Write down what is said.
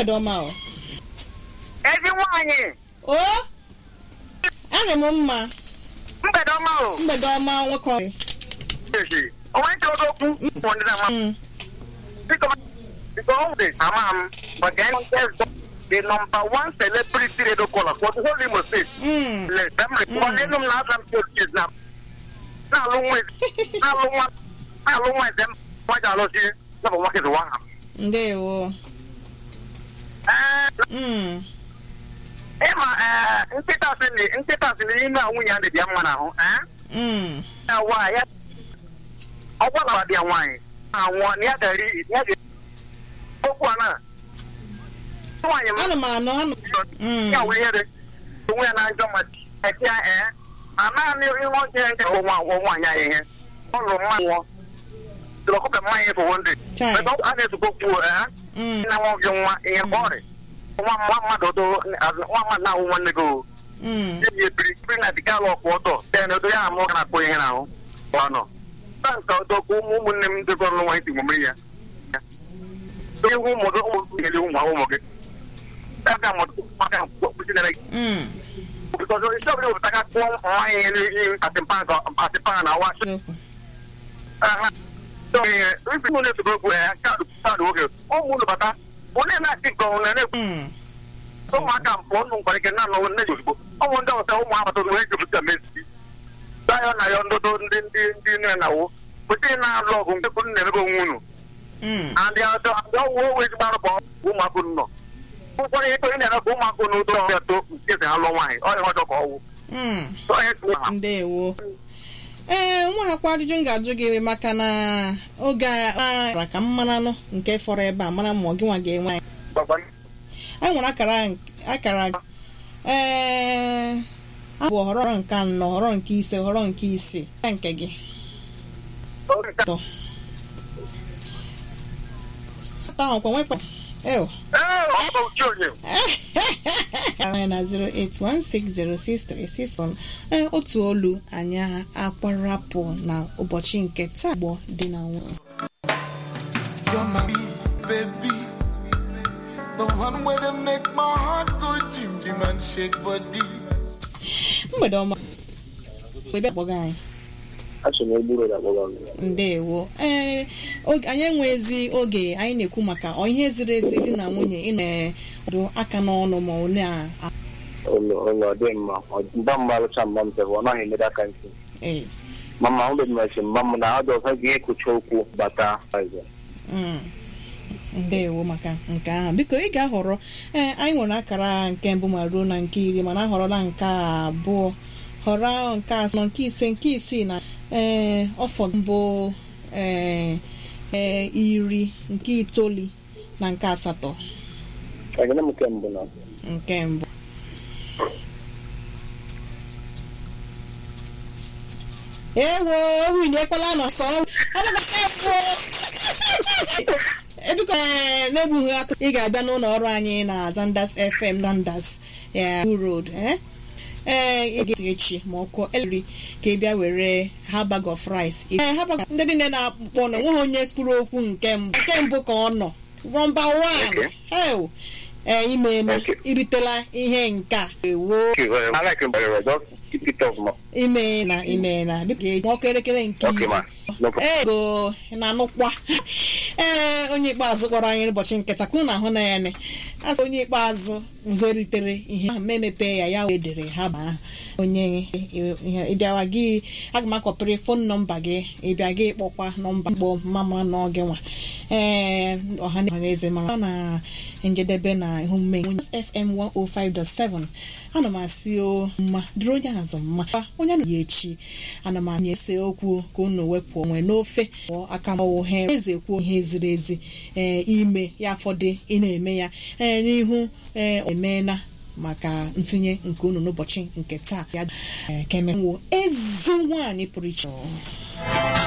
mgbede ọma o ezi nwaanyị o arị m mma mgbede ọma o mgbede ọma nwoke ọrị Eji, onwe ntị okwu ndị na Mm, biko biko ọ dị ama m but then the number one celebrity radio caller for the whole Imo State mm. le dem report enu m na asa m churches na na-alụ nwa na-alụ nwa na-alụ nwa eze m nwa ji alụsi na bụ nwoke zụwa ha ndewo ee Mm, ịma ee nkịta si na nkịta si na ime a nwunye ya dị bịa mma n'ahụ ee mm. na nwaanyị ọ gwalara bịa nwaanyị anwụọ na ya ga-eri ya ga okwu a na nwaanyị m ana m anọ anọ Mm. ya wụ ihere onwe ya na njọ ma eti ya ee na naanị ihe ọjọọ nke bụ nwa agwọ nwaanyị anyị ihe ọ lụrụ mma nwụọ tụrụ ọkụkọ mmanya efu ndị Chai. Ebe a na-ezukọ kwuo ee Mm, nna nwa gị nwa ihe ọrị nwa nwa mmadụ do nwa mmadụ na-awụ nwanne gị o mm. eji ebiri biri na dịka alụ ọkụ ọtọ tee na odo ya amụ ga na-akpọ ihe n'ahụ ọ nọ na nke ọdọ ka ụmụ ụmụnne m dịkọ ọrụ nwa iti omume ya ihe ụmụ gị ụmụ gị nyere ụmụ ụmụ gị aga mụta maka kpụchinere gị Mm. bikọzọ isi ọbụla wepụta ka kpụọ nwaanyị ihe n'ihi atịmpa na awa Eziokwu. ife ụlọ esogbo okwu ya kaadụ kaadụ oge ụmụ ụlọ bata onye na-achị nke ọnwụ na-ekwu Mm, ụmụaka mpụ ọnụ nkwara ike na anọwụ nne ya ozugbo ọnwụ ndị ọzọ ụmụ agbata obi wee jupụta mezi dayọ na ya ndụdụ ndị ndị ndị nne na wo pụta ị na-alụ ọgụ nke kwuru na-emebe onwe unu mm. adị ọdọ adị ọwụ owe ezigbo arụkpọ ụmụaka unu nọ ụkwara ihe ị na-eme ka ụmụaka unu ụdọ ọbịa to nke si alụ nwaanyị ọ dị ọjọọ ka ọwụ Mm. onye tụrụ ha ndewo ee nwa akwa ajụjụ m ga-ajụ gị maka na oge a ka m maranụ nke fọrọ ebe a mara ma ọ gị nwa ga-enwe anyị gbagba anyị nwere akara akara ee abụ họrọ nke anọ họrọ nke ise họrọ nke isii nke gị atọ atọ ahụ kwa nwekwa ew ee ọ bụ uche onye anyị na 081606361 ee otu olu anyị akwarapụ na ụbọchị nke taa gbọ dị na nwunye You're my baby. The one where they make my heart go jim jim and shake body. mgbede ọma ebe akpọga anyị ndewo ee oge- anyị enwezi oge anyị na-ekwu maka ọ ihe ziri ezi dị na nwunye ịna ọdụ aka n'ọnụ ma ọ na ụlọ ụlọ dị mma mba mma alụcha mma m tebe ọ naghị emede aka ntị ee ma mma m bedịmachi mma m na ọdụ ọzọ ga ekucha okwu bata mm. ndewo maka nke ahụ biko ị ga-ahọrọ ee anyị nwere akara nke mbụ ma ruo na nke iri mana ahọrọla nke abụọ họrọ nke asọ nke ise nke isii na ee ọfọ mbụ ee ee iri nke itoolu na nke asatọ ekene m nke mbụ na nke mbụ ewo wili ekwela n'ọsọ ebiko ee, n'egbughị atụ ị ga-abịa n'ụlọ ọrụ anyị na Zanders FM Zanders ya road eh? ee ị ga echi ma ọ kụọ eliri ka ị bịa were ha bag of rice ee ha bag ndị niile na-akpọ na nweghị onye kwuru okwu nke mbụ nke mbụ ka ọ nọ nọmba wan Okay. hel ee imeela Okay. iritela ihe nke a ewo I like him very well. Just keep it up, ma. imeela imeela dịka eji ọkụ elekere nke Okay, iri ma. No problem. ego na-anụkwa ee onye ikpeazụ kpọrọ anyị n'ụbọchị nketa ka unu ahụ na ya ne asị onye ikpeazụ zoritere ihe ahụ ma emepe ya ya wee dere ha ma onye ihe ịbịawa gị aga m akọpịrị fon nọmba gị ịbịa gị kpọkwa nọmba mkpọ mama n'oge nwa ee ọha na eze ma na njedebe na ihe omume fm 105.7 ana m asị o mma dịrị onye azụ mma onye na ya echi ana m anya ese okwu ka unu wepụ onwe n'ofe pụọ aka mọwụ ha eze kwuo ihe ziri ezi ee ime ya fọdụ ị na-eme ya ee n'ihu ee emeela maka ntụnye nke unu n'ụbọchị nke taa ya ee, ka emewo ezi nwaanyị pụrụ iche